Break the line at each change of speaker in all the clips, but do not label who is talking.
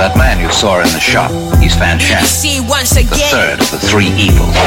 That man you saw in the shop, he's Fan Shan,
See once
the
again.
third of the three evils.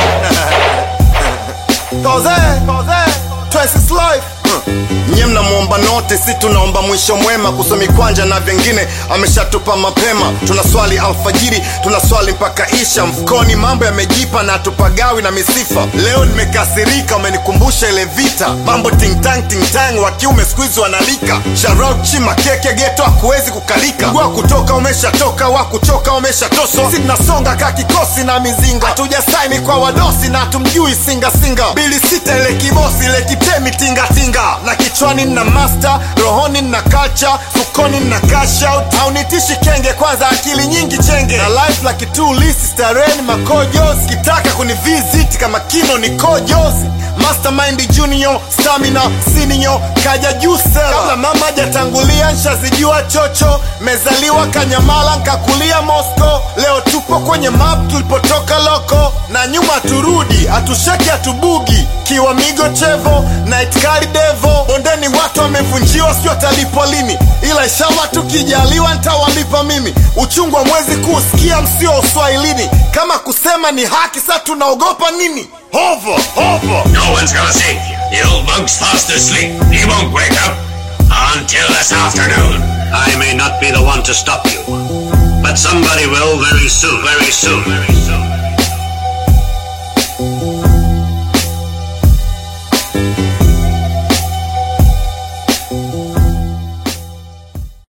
Koze, Koze, twice is life. Nye mnamwomba note, si tunaomba mwisho mwema. Kusomi kwanja na vingine ameshatupa mapema. Tuna swali alfajiri, tuna swali mpaka isha. Mfukoni mambo yamejipa na tupagawi na misifa. Leo nimekasirika, umenikumbusha ile vita. Mambo tingtang tingtang, wa kiume squeeze wanalika. Sharauchi makeke geto hakuwezi kukalika. Wa kutoka umeshatoka, wa kuchoka umeshatoswa. Si tunasonga ka kikosi na mizinga. Hatuja saini kwa wadosi na tumjui singa singa. Bili sita ile kibosi ile kitemi tinga tinga. Na kichwani na master, rohoni na culture, fukoni na cash out. Haunitishi kenge kwanza akili nyingi chenge. Na life like two list stareni makojos. Kitaka kuni visit kama kino ni kojos. Mastermind junior, stamina senior, kaja juu sela. Kabla mama hajatangulia nshazijua chocho. Mezaliwa Kanyamala nkakulia Moscow. Leo tupo kwenye map tulipotoka loko, na nyuma turudi, hatusheki hatubugi. Kiwa migo chevo na itikari devo, bondeni watu wamevunjiwa, sio watalipwa lini, ila inshallah tukijaliwa ntawalipa mimi. Uchungu wa mwezi kuusikia msio uswahilini, kama kusema ni haki, sa tunaogopa nini? Hovo hovo
No one's gonna see. The old monk's fast asleep. He won't wake up until this afternoon. I may not be the one to stop you, but somebody will very soon, very soon, very soon.